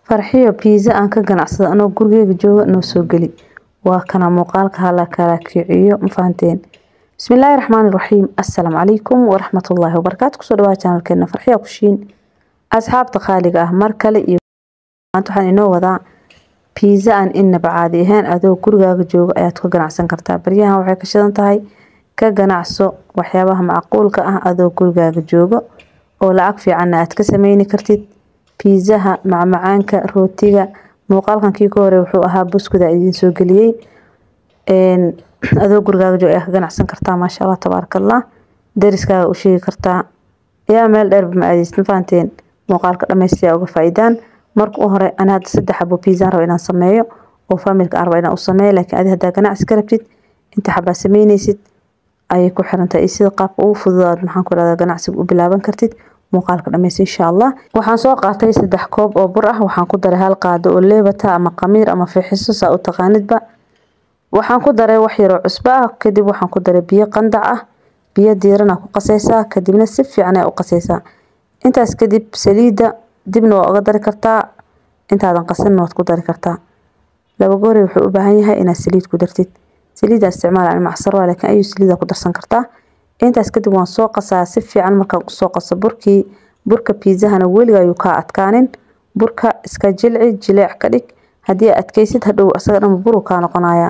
farxiyo pizza aan ka ganacsado anoo gurigeyga jooga noo soo geli waa kana muuqaalka hala kala kiciyo ma fahanteen bismillaahi raxmaani raxiim assalaamu calaykum waraxmatullaahi wabarakaatu kusoo dhawaada channelkeena farxiya kushiin asxaabta qaaliga ah mar kale iyo maanta waxaan inoo wadaa pizza aan inaba caadi ahayn adoo gurigaaga jooga ayaad ka ganacsan kartaa baryahan waxay ka shidan tahay ka ganacso waxyaabaha macquulka ah adoo gurigaaga jooga oo lacag fiicanna aad ka sameyni kartid pizzaha macmacaanka rootiga muuqaalkan kii ka hore wuxuu ahaa buskuda idiin soo geliyey adoo gurigaaga jooga ayaa ka ganacsan kartaa maasha allah tabaarakallah dariskaaga u sheegi kartaa yaa meel dheerba ma aadeysid ma fahanteen muuqaalka dhammaystiya uga faa'iidaan marka u hore ana hadda saddex xabo pizza rabo inaan sameeyo oo familka aan rabo inaan u sameeyo laakiin adi haddaa ganacsi ka rabtid inta xabaa sameyneysid ayay ku xirantahay iyo sida qaabka ugu fududaad maxaan ku rahdaa ganacsiga u bilaaban kartid muuqaalka dhammaysta insha allah waxaan soo qaatay saddex koob oo bur ah waxaan ku daray hal qaado oo leebata ama qamiir ama fixiso saa u taqaanidba waxaan ku daray wax yaroo cusbo ah kadib waxaan ku daray biyo qandac ah biyo diirana ku qasaysaa kadibna si fiican ayaa u qasaysaa intaas kadib saliidda dibna waa uga dari kartaa intaadan qasanna waad ku dari kartaa laba goori wuxuu u baahan yahay inaad saliid ku dartid saliidda isticmaal ani macsar waa laakiin ayuu saliida ku darsan kartaa intaas kadib waan soo qasaa si fiican markaan usoo qaso burkii burka pizzahana weliga ayuu kaa adkaanin burka iska jilci jileec ka dhig haddii aad adkaysid hadhow asaga dhan buru kaa noqonaya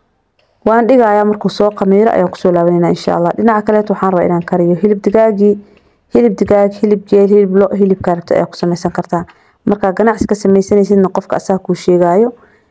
waan dhigayaa markuu soo qamiiro ayaan kusoo laabanayna insha allah dhinaca kaleet waxaan rabaa inaan kariyo hilib digaagii hilib digaag hilib geel hilib lo hilibkaa rabta ayaa ku samaysan kartaa markaa ganacsi ka sameysanaysidna qofka asaa kuu sheegaayo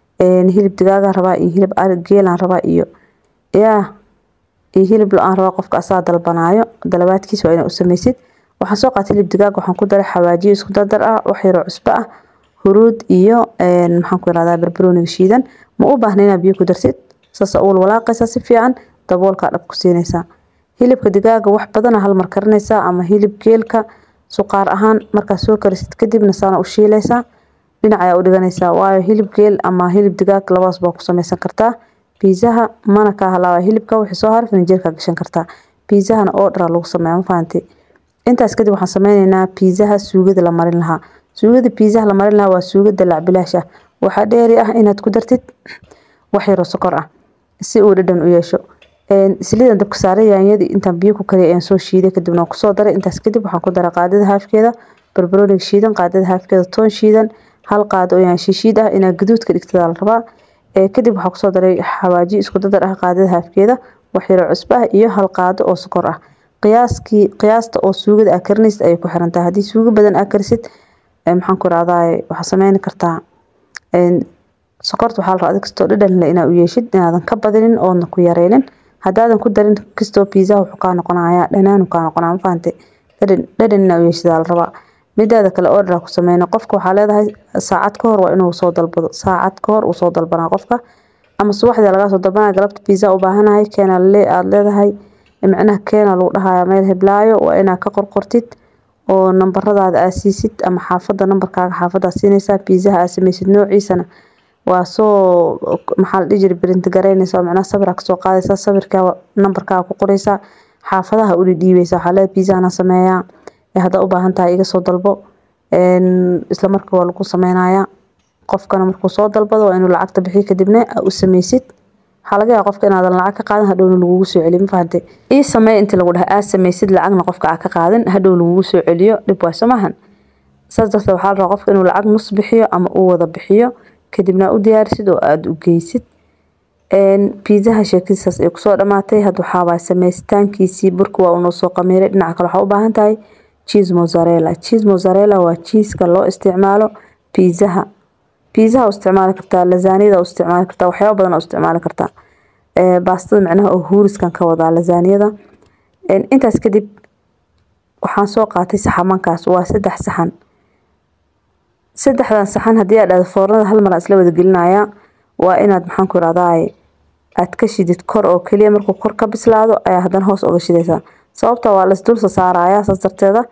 hilib digaagaan rabaa iyo hilib geelaan rabaa iyo yaa iyo hilib lo-aan rabaa qofka asaa dalbanaayo dalabaadkiis waa inaa u sameysid waxaan soo qaatay hilib digaag waxaan ku daray xawaajiyo isku dardar ah wax yaroo cusbo ah huruud iyo maxaan ku irahdaa barbarooniga shiidan ma u baahna inaad biyo ku darsid saasa uwal walaaqaysaa si fiican daboolkaa dhab ku siinaysaa hilibka digaaga wax badana hal mar karinaysaa ama hilib geelka suqaar ahaan markaa soo karisid kadibna saana u shiilaysaa dhinac ayaa u dhiganaysaa waayo hilib geel ama hilib digaag labadaas baa ku samaysan kartaa biizaha mana kaa halaaba hilibka wixii soo haray finjeerkaa gashan kartaa biizahana oo dhara lagu sameeya ma fahantay intaas kadib waxaan sameyneynaa biizaha suugada la marin lahaa suugada biizaha la marin lahaa waa suugada lacbilaash ah waxaa dheeri ah inaad ku dartid wax yaroo sokor ah si uu dhadhan u yeesho saliidan dabka saaray yaanyadii intaan biyo ku kariyay ayaan soo shiiday kadibna waan kusoo daray intaas kadib waxaan ku daray qaadada haafkeeda barbarooniga shiidan qaadada haafkeeda toon shiidan hal qaado oo yaansho shiid ah inaa gaduud ka dhigtada la rabaa kadib waxaan kusoo daray xawaaji isku dadar ah qaadada haafkeeda wax yaroo cusbo ah iyo hal qaado oo sokor ah qiyaaskii qiyaasta oo suugada aa karinaysid ayay ku xiran tahay haddii suugo badan aa karisid maxaan ku rahdaa waxaa sameyni kartaa sokorta waxaa la rabaa adig kastoo dhadhan leh inaa u yeeshid inaadan ka badinin oodna ku yareynin haddaadan ku darin kastoo pizza wuxuu kaa noqonayaa dhanaanu kaa noqonaa ma fahantay dhadhan dhadhan inaa u yeeshidaa la rabaa midaada kale order ku sameyna qofka waxaa leedahay saacad ka hor waa inuu soo dalbado saacad ka hor uu soo dalbanaa qofka ama subaxdii lagaa soo dalbanaya galabta pizza u baahanahay keena le aada leedahay micnaha keena lagu dhahaya meel heblaayo waa inaa ka qorqortid oo nambaradaada aa siisid ama xaafada nambarkaaga xaafadaad siinaysaa pizzaha aa sameysid noociisana waa soo maxaa la dhihi jiray print garaynaysaa macnaha sawir kasoo qaadaysaa sawirkaa nambarkaaga ku qoraysaa xaafadaha u dhiibeysaa waxaa leedahay pizzahana sameeyaa haddaa u baahan tahay iga soo dalbo isla markii waa lagu sameynayaa qofkana markuu soo dalbado waa inuu lacagta bixiyo kadibna u sameysid waxaa laga yaaba qofka inaadan lacag ka qaadan hadhowna lagugu soo celiyo ma fahantay ii sameey intii lagu dhahay aa sameysid lacagna qofka aa ka qaadan hadhow lagugu soo celiyo dhib waay soo maahan saas darteed waxaa la rabaa qofka inuu lacag nus bixiyo ama uu wada bixiyo kadibna u diyaarisid oo aada u geysid biizaha sheekadiisaas ay kusoo dhamaatay had waxaabaa sameysitaankiisii burka waa unoo soo qamiiray dhinaca kale waxaa u baahan tahay cheese mozzarella cheese mozzarella waa cheeska loo isticmaalo biizaha biizaha u isticmaali kartaa lasaaniyada u isticmaali kartaa waxyaaba badan u isticmaali kartaa baastada micnaha oo huuriskan ka wadaa lasaaniyada intaas kadib waxaan soo qaatay saxamankaas waa saddex saxan saddexdan saxan haddii aad dhahdo foornada hal mar aan isla wada gelinayaa waa inaad maxaan ku irahdaa aad ka shidid kor oo keliya markuu kor ka bislaado ayaa haddana hoos uga shidaysaa sababta waa lasdulsa saarayaa saas darteeda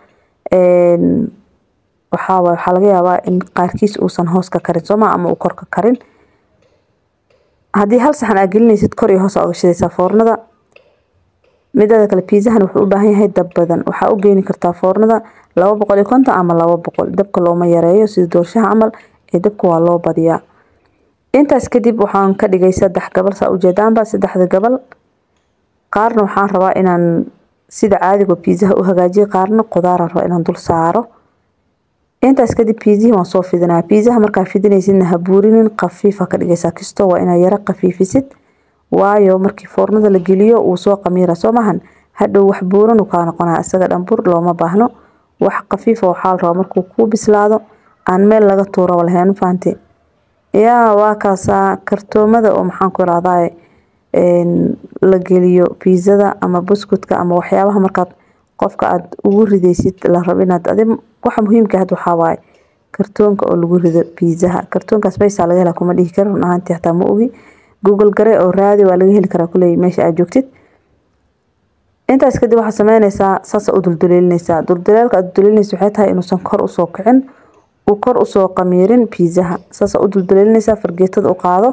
waxaa waxaa laga yaabaa in qaarkiis uusan hoos ka karin sooma ama uu kor ka karin haddii hal saxan aad gelinaysid kor iyo hoos aa uga shidaysaa foornada midaada kale piizahan wuxuu u baahan yahay dab badan waxaa u geeni kartaa foornada laba boqol iyo konton ama laba boqol dabka looma yareeyo sida doorshaha camal ee dabka waa loo badiyaa intaas kadib waxaan ka dhigay saddex gabal saa ujeedaanba saddexda gabal qaarna waxaan rabaa inaan sida caadiga biizaha u hagaajiyo qaarna qudaaraan rabaa inaan dul saaro intaas kadib biizihii waan soo fidinaa biizaha markaa fidinaysidna ha buurinin khafiifa ka dhigaysaa kisto waa inaa yara khafiifisid waayo markii foornada la geliyo wuu soo qamiira soo maahan hadhow wax buuran uu kaa noqonaya isaga dhan bur looma baahno wax khafiifa waxaa la rabaa markuu kuu bislaado aan meel laga tuuraba lahayn fahanti yaa waa kaasaa kartoomada oo maxaan ku irahdaa la geliyo biizada ama buskutka ama waxyaabaha markaad qofka aad ugu ridaysid la rabo inaad adi waxa muhiimka had waxaa waaye kartoonka oo lagu rido biizaha kartoonkaas baysaa laga helaa kuma dhihi karo run ahaantii hataa ma ogi google gare oo raadi waa laga heli karaa kuley meesha aad joogtid intaas kadib waxaa sameynaysaa saasa u dulduleelinaysaa dulduleelka aad dulduleelinaysa waxay tahay inuusan kor usoo kicin uu kor usoo qamiirin biizaha saasa u dulduleelinaysaa fargeetada u qaado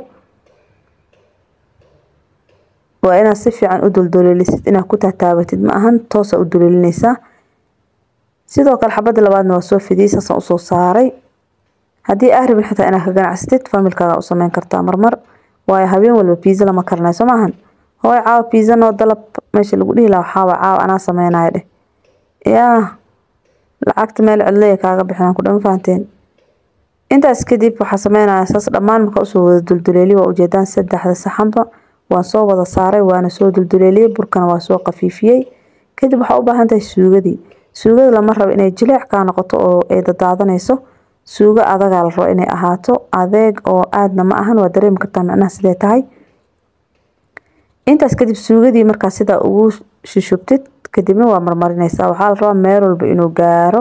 waa inaad si fiican u dulduleelisid inaad ku taataabatid ma ahan toosa u duleelinaysaa sidoo kale xabada labaadna waa soo fidiyey saasaan usoo saaray haddii aa rabin xitaa inaad ka ganacsatid familkaaga u sameyn kartaa marmar waayo habeen walba biiza lama karinayo soo maahan hooy caawa biiza noo dalab meesha lagu dhihi lahaa waxaaba caawa anaa sameynayo dheh yaa lacagta meel cidlaya kaaga bixinaan ku dhama fahanteen intaas kadib waxaa sameynaya saas dhammaan marka usoo wada dulduleeliy waa ujeedaan saddexda saxanba waan soo wada saaray waana soo dulduleeliyey burkana waa soo qafiifiyey kadib waxaa u baahan tahay suugadii suugada lama rabo inay jileec kaa noqoto oo ay dadaadanayso suugo adagaa la rabo inay ahaato adeeg oo aadna ma ahan waa dareemi kartaa micnaha sidee tahay intaas kadib suugadii markaa sidaa ugu shushubtid kadibna waa marmarinaysaa waxaa la rabaa meel walba inuu gaaro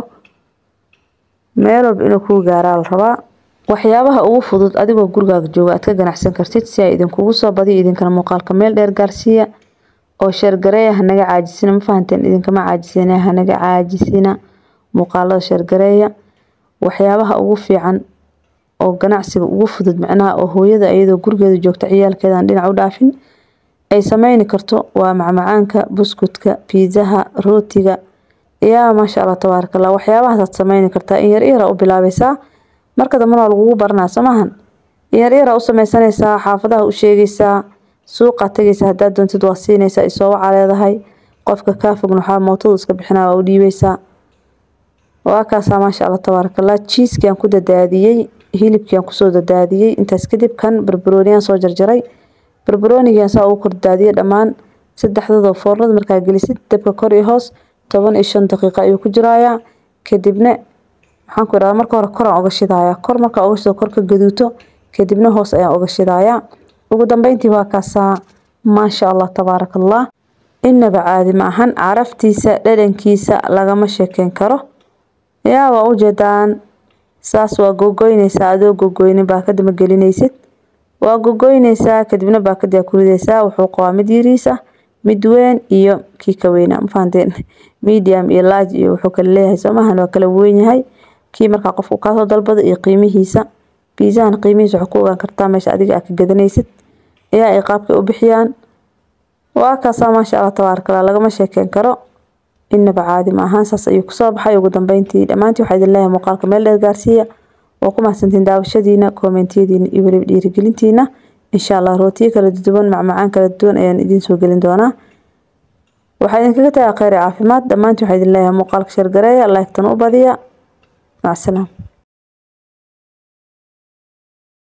meel walba inuu kuu gaaraa la rabaa waxyaabaha ugu fudud adigoo gurigaaga jooga aad ka ganacsan kartid si ay idinkugu soo badiyo idinkana muuqaalka meel dheer gaarsiiya oo sheergareeya hanaga caajisina ma fahanteen idinkama caajisina hanaga caajisina muuqaalada sheergareeya waxyaabaha ugu fiican oo ganacsiga ugu fudud macnaha oo hooyada iyadoo gurigeeda joogta ciyaalkeedan dhinac u dhaafin ay sameyni karto waa macmacaanka buskutka biizaha rootiga yaa maasha allah tabaaraka allah waxyaabahaas aad sameyni kartaa in yar yara u bilaabaysaa marka dambena waa lagugu baranaa soo maahan in yar yara u sameysanaysaa xaafadaha u sheegaysaa suuqaad tegaysaa haddaad doontid waa siinaysaa isoo wacaa leedahay qofka kaa fogna waxaa mootadu iska bixinaa waa u dhiibaysaa waa kaasaa maasha allah tabaaraka allah jiiskiaan ku dadaadiyey hilibkiaan kusoo dadaadiyey intaas kadib kan barbarooniyaan soo jarjaray barbaroonigan saa ugu kordadaadiyey dhammaan saddexdadoo foornada markaa gelisid dabka kor iyo hoos toban iyo shan daqiiqo ayuu ku jirayaa kadibna maxaan ku idhahdaa marka hore koraan oga shidayaa kor markaa oga shido kor ka gaduuto kadibna hoos ayaan oga shidayaa ugu dambeyntii waa kaasaa maasha allah tabaaraka allah inaba caadi ma ahan caraftiisa dhadhankiisa lagama sheekeyn karo yaa waa ujeedaan saas waa gogoynaysaa adoo gogoynin baakada ma gelinaysid waa gogoynaysaa kadibna baakadii ku ridaysaa wuxuu qabaa mid yariis ah mid weyn iyo kii ka weyna ma fahanteen medium iyo large iyo wuxuu kala leeyahay soo maahan waa kala weyn yahay kii markaa qofku kaasoo dalbada iyo qiimihiisa biizahan qiimihiisa waxaa ku ogaan kartaa meesha adiga aad ka gadanaysid ayaa ay qaabkay u bixiyaan waa kaasaa maasha allah tabaaraka allah lagama sheekeyn karo inaba caadi ma ahaan saas ayuu kusoo baxay ugu dambeyntii dhammaantii waxaa idin leeyahay muuqaalka meel dheer gaarsiiya waa ku mahadsantiin daawashadiina koomentiyadiina iyo weliba dhiirigelintiina insha allah rootiyo kala duwan macmacaan kala duwan ayaan idiin soo gelin doonaa waxaa idinkaga tagaa kheyr caafimaad dhammaantii waxaa idin leeyahay muuqaalka shargareeya laygtana u badiya macsalaam